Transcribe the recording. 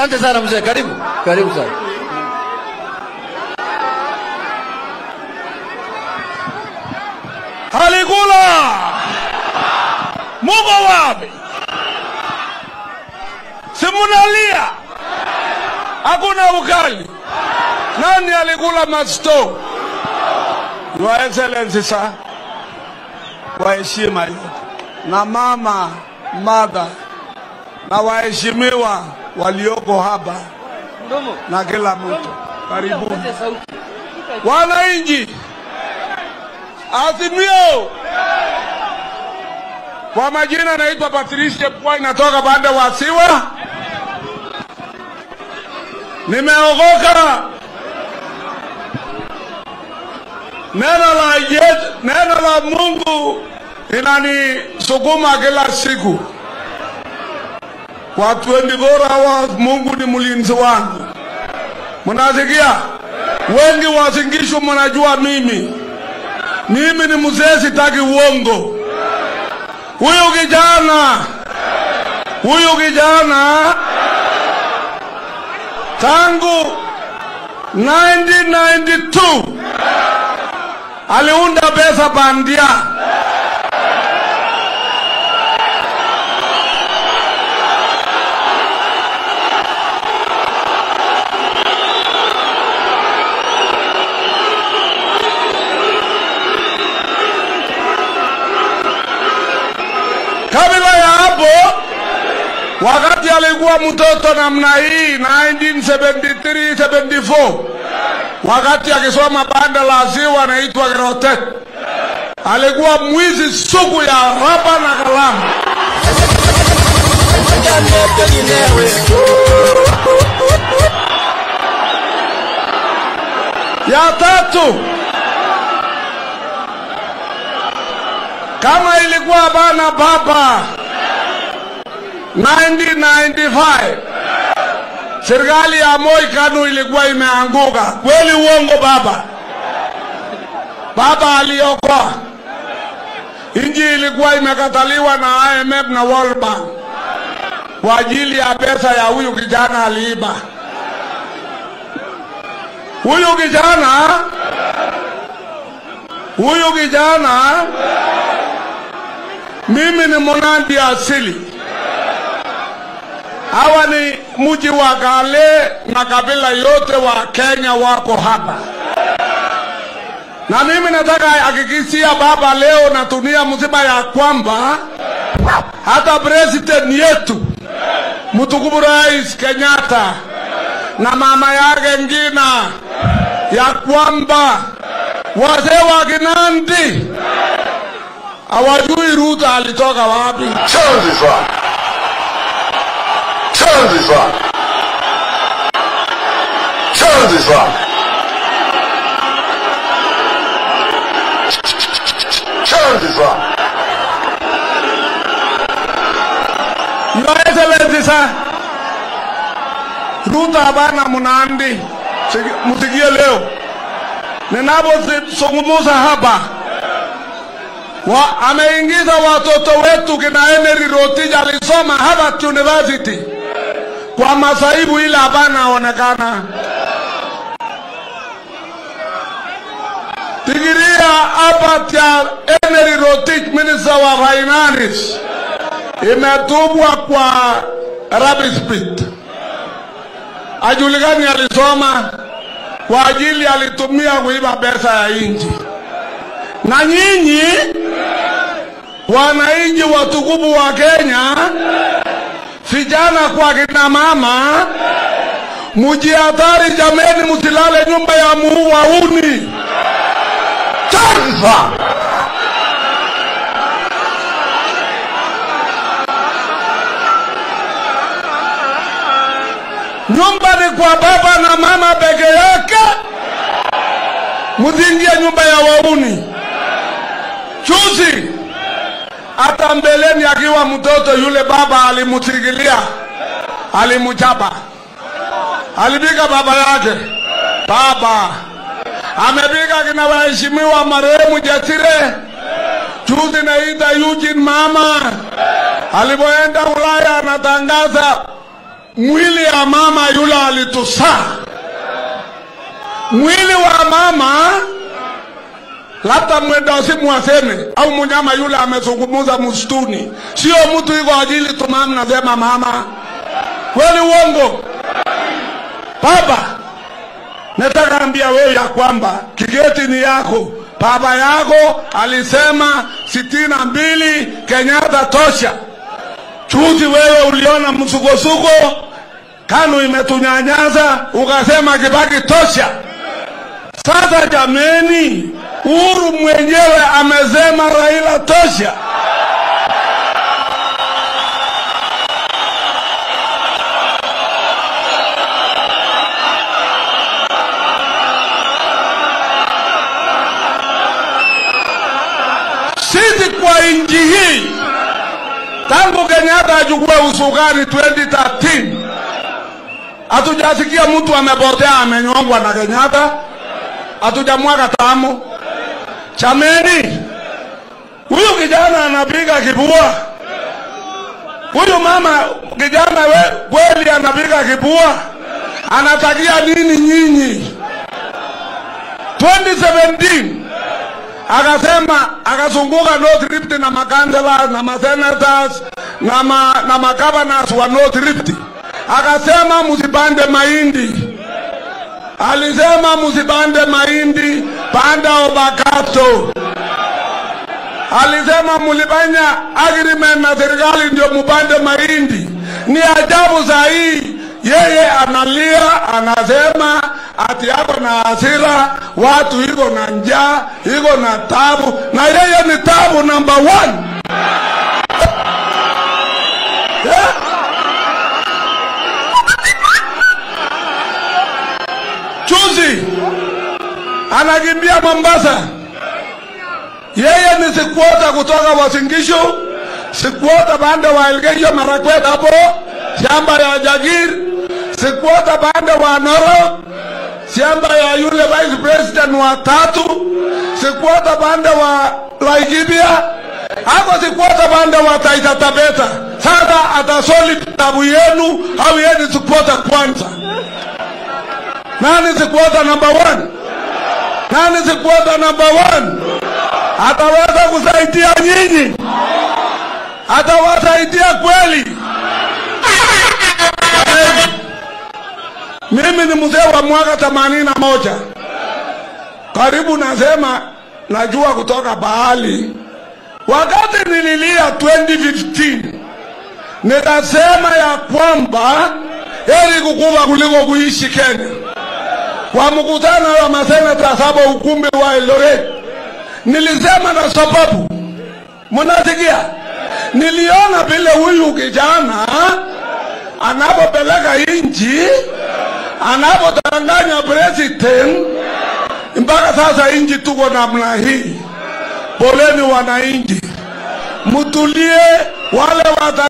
Asante sana mzee, karibu karibu sana. Halikula, muko wapi? Simunalia, hakuna ukali. Nani alikula masto? Your Excellency sir, kwa heshima yote na mama mother na waheshimiwa walioko hapa na kila mtu, karibuni wananchi. Azimio. Kwa majina naitwa Patricia Pwai, natoka pande wa Siwa. Nimeokoka. Neno la Yesu, neno la Mungu inanisukuma kila siku. Kwa 24 hours Mungu ni mlinzi wangu. Mnasikia? Wengi wasingishu mnajua mimi mimi ni mzee, sitaki uongo. Huyu kijana huyu kijana tangu 1992 aliunda pesa bandia. Kabla ya hapo, wakati alikuwa mtoto namna hii 1973 74, wakati akisoma banda la ziwa anaitwa Gerotet, alikuwa mwizi sugu ya raba na kalamu. Ya tatu, kama ilikuwa bana baba 1995 serikali ya Moi Kanu ilikuwa imeanguka kweli, uongo baba? Baba aliokoa inji, ilikuwa imekataliwa na IMF na World Bank kwa ajili ya pesa ya huyu kijana aliiba. Huyu kijana huyu kijana mimi ni Mnandi asili. Hawa ni mji wa Kale na kabila yote wa Kenya wako hapa, na mimi nataka hakikishia baba leo na dunia mzima ya kwamba hata president yetu mtukufu Rais Kenyatta na mama yake Ngina ya kwamba wazee wa Kinandi hawajui Ruto alitoka wapi. Chanzi sana. Chanzi sana. Chanzi sana. Chanzi sana. Your Excellency sir, Ruto hapana Mnandi, Siki- msikie leo ninapozungumza hapa wa, ameingiza watoto wetu kina Emery Rotich alisoma Harvard University kwa masaibu ile hapana aonekana. Digiria hapa ya Emery Rotich, minister wa finance, imetupwa kwa rubbish pit. Ajulikani alisoma kwa ajili alitumia kuiba pesa ya nchi. Na nyinyi wananchi watukufu wa Kenya, vijana kwa kina mama, mujihadhari jameni, msilale nyumba ya muuauni. Chanzi sana. Nyumba ni kwa baba na mama peke yake, msiingie nyumba ya wauni. Juzi hata mbeleni akiwa mtoto yule baba alimutigilia, alimchapa, alipiga baba yake. Baba amepiga kina waheshimiwa marehemu Jasire. Juzi naita Eugene mama alipoenda Ulaya anatangaza mwili ya mama yule alitusaa, mwili wa mama labda mwendosimu aseme au mnyama yule amezungumuza msituni, sio mtu iko ajili tumami nasema mama. Kweli uongo? Baba, nataka ambia wewe ya kwamba kigeti ni yako. Baba yako alisema sitini na mbili Kenyatta tosha. Chuzi wewe uliona msukosuko, KANU imetunyanyaza ukasema Kibaki tosha. Sasa jameni, Uhuru mwenyewe amesema Raila tosha. Sisi kwa nchi hii tangu Kenyatta achukue usukani 2013 hatujasikia mtu amepotea amenyongwa na Kenyatta, hatujamwaga tamu. Chameni, huyu kijana anapiga kibua, huyu mama kijana we, kweli anapiga kibua, anatakia nini nyinyi? 2017 akasema akazunguka North Rift na makansela na masenators na ma, na magavanors wa North Rift, akasema msipande mahindi. Alisema msipande mahindi, panda obakato. Alisema mulifanya agreement na serikali ndio mupande mahindi. Ni ajabu saa hii yeye analia, anasema ati yako na hasira, watu iko na njaa, iko na tabu, na yeye ni tabu number one. Yeah. Juzi anakimbia Mombasa, yeye ni sikuota kutoka Wasingishu, sikuota pande wa Elgeyo Marakwet hapo shamba ya Jagir, sikuota pande wa Narok shamba ya yule vice president wa tatu, sikuota pande wa Laikipia, hako sikuota pande wa Taita Taveta. Sasa atasoli tabu yenu au yeye ni sikuota kwanza? Nani sikuota number one? Nani sikuota number one? Ataweza kusaidia nyinyi? Atawasaidia kweli? Mimi ni mzee wa mwaka themanini na moja karibu, nasema najua kutoka bahali. Wakati nililia 2015 nikasema ya kwamba heri kukufa kuliko kuishi Kenya. Kwa mkutano wa maseneta saba ukumbi wa Eldoret, nilisema na sababu, mnasikia, niliona vile huyu kijana anapopeleka inchi anapotanganya president mpaka sasa inji tuko namna hii. Poleni wananchi, mtulie, wale wata